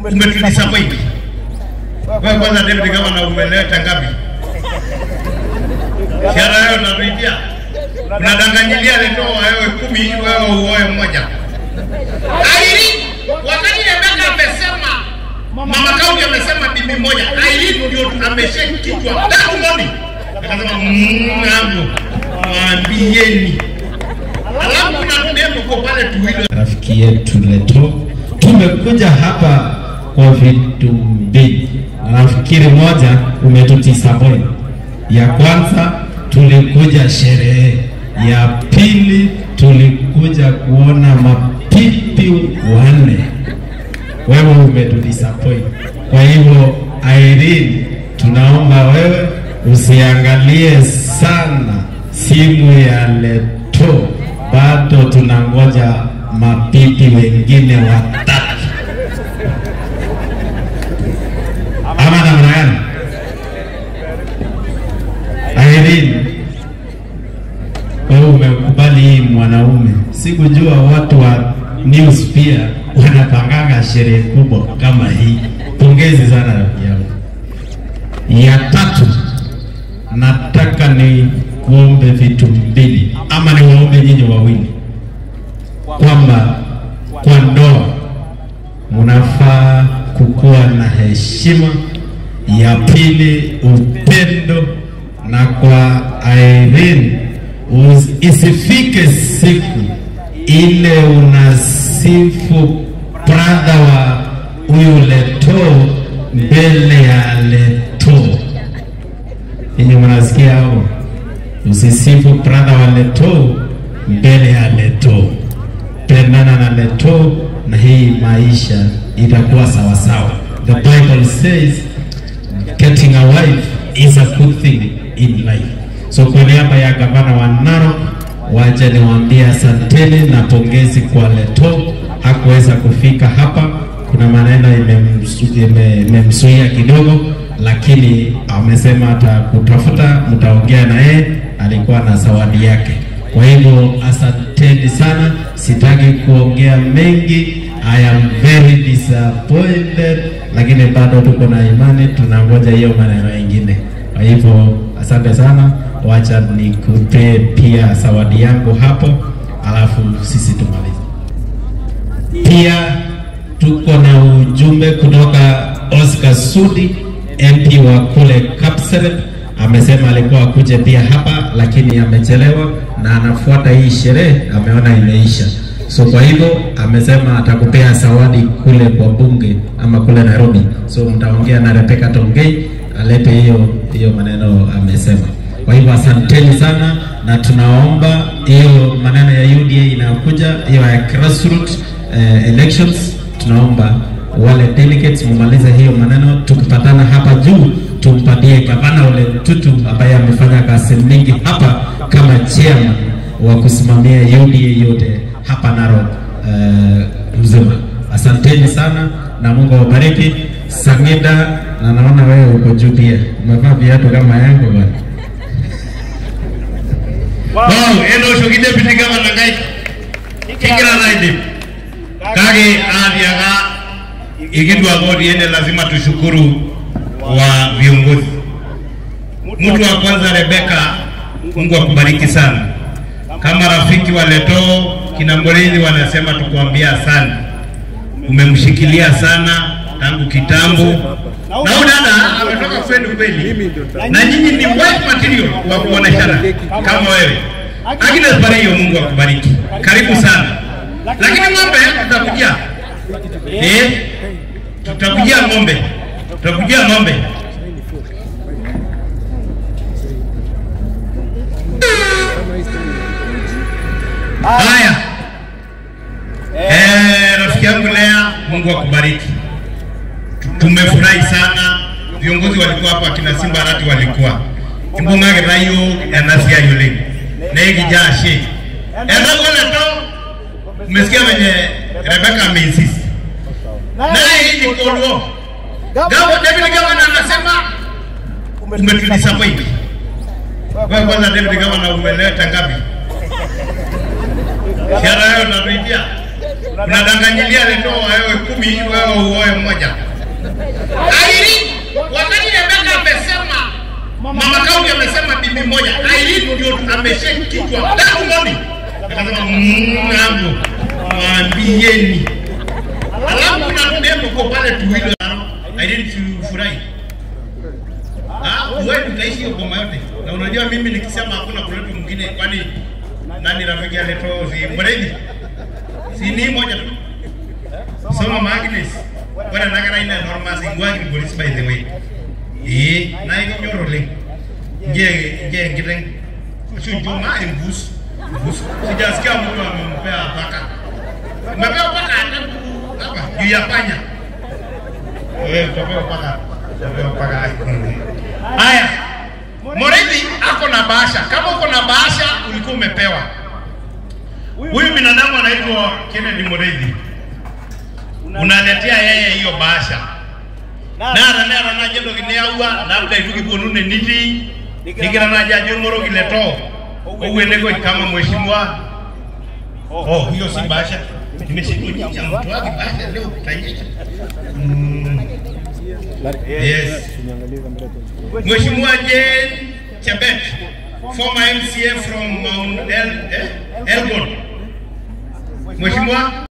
umetudisappoint. Wewe kwanza deputy governor umeleta ngapi? Shara yao unatuitia. Unadanganyilia leto wewe kumi wewe uoe mmoja. Airi wakati Rebecca amesema Mama Kaunti amesema bibi moja. Airi ndio ameshake kichwa tangu morning. Akasema mnangu mwambieni. Alafu kuna demo kwa pale tuwilo rafiki yetu Leto. Tumekuja hapa kwa vitu mbili, na nafikiri moja umetudisappoint. Ya kwanza tulikuja sherehe, ya pili tulikuja kuona mapipi wanne. Wewe umetudisappoint. Kwa hivyo Irene, tunaomba wewe usiangalie sana simu ya Leto, bado tunangoja mapipi wengine watatu, ama namna gani? Irene, wewe umekubali hii mwanaume. Sikujua watu wa news pia wanapanganga sherehe kubwa kama hii. Pongezi sana rafiki yangu. Ya tatu, nataka ni kuombe vitu mbili ama ni waombe nyinyi wawili kwamba kwa ndoa mnafaa kukuwa na heshima. Ya pili upendo, na kwa Irene us- isifike siku ile unasifu brother wa huyu Leto mbele ya Leto. Yenye mnasikia hapo, usisifu brother wa Leto mbele ya Leto. Pendana na Leto na hii maisha itakuwa sawa sawa. The Bible says getting a wife is a good thing in life. So kwa niaba ya gavana wa Narok, wacha niwaambie asanteni na pongezi kwa Leto. Hakuweza kufika hapa, kuna maneno imemsu- ime- imemzuia kidogo, lakini amesema atakutafuta, mtaongea na yeye, alikuwa na zawadi yake. Kwa hivyo asanteni sana, sitaki kuongea mengi. I am very disappointed, lakini bado tuko na imani, tunangoja hiyo maneno mengine. Kwa hivyo asante sana, wacha nikupe pia zawadi yangu hapo, alafu sisi tumalize. Pia tuko na ujumbe kutoka Oscar Sudi, MP wa kule Kapseret. Amesema alikuwa akuje pia hapa, lakini amechelewa na anafuata hii sherehe, ameona imeisha. So kwa hivyo amesema atakupea zawadi kule kwa bunge ama kule Nairobi. So mtaongea na Rebecca Tongei alete hiyo hiyo maneno amesema. Kwa hivyo asanteni sana, na tunaomba hiyo maneno ya UDA inayokuja hiyo ya grassroots eh, elections, tunaomba wale delegates mumalize hiyo maneno. Tukipatana hapa juu, tumpatie gavana Ole Tutu ambaye amefanya kazi mingi hapa kama chairman wa kusimamia UDA yote hapa Narok eh, mzima. Asanteni sana na Mungu awabariki. Sangida, na naona wewe uko juu pia, umevaa viatu kama yangu bwana. Wow, eno shoki deputy governor ngai. Kigira naidi. Kage athiaga igindwa godi ene lazima tushukuru wa viongozi. Mtu wa kwanza Rebeka, Mungu akubariki sana. Kama rafiki wa Leto kina Mbolenzi wanasema tukuambia sana, umemshikilia sana tangu kitambo, na huyu dada ametoka kwenu kweli, na nyinyi ni white material wa kuoneshana kama wewe. Agnes Bareyo, Mungu akubariki, karibu sana. Lakini ng'ombe tutakujia, eh, tutakujia ng'ombe, tutakujia ng'ombe. Haya, eh, rafiki yangu Lea, Mungu akubariki. Tumefurahi sana, viongozi walikuwa hapa, kina Simba Arati walikuwa imbung'age rayo enasia yule neigijashe endagoleto umesikia venye Rebeka ameinsist naye hii ni kodo Gavo David Gavana anasema umetudisappoint. Wewe kwanza David Gavana umeleta ngapi? Shara yao unatuitia. unadanganyilia Leto wewe kumi wewe uoe mmoja. Irene, wakati Rebecca amesema mama kaunti amesema bibi moja, Irene ndio ameshake kichwa tangu morning, akasema mnangu mwambieni, alafu kuna demo kwa pale tuwilo Irene tufurahi Ah, wewe utaishi hiyo boma yote. Na unajua mimi nikisema hakuna kuleta mwingine kwani nani rafiki aleto si Mredi? Si ni moja tu. Soma Magnus. Bwana nagara ina norma singwagi police by the way. Eh, na iko nyoro le. Je, je ngiteng. Sio juma imbus. Imbus. Sijasikia mtu amempea paka. Umepewa paka hata hapa juu ya panya. Wewe utapewa paka. Utapewa paka. Haya, Morethi ako na bahasha. Kama uko na bahasha, ulikuwa umepewa. Huyu binadamu anaitwa Kennedy Morethi, unaletea yeye hiyo bahasha nara nara na jendo gineaua labda ituki bonune niti nikira na jajo moro gileto uwende kwa kama mheshimiwa oh hiyo si bahasha nimeshindwa nyinyi mtu wake bahasha leo kutanyesha mm. yes Mheshimiwa Jane Chebet, former MCA from Mount El, eh, Elgon. Mheshimiwa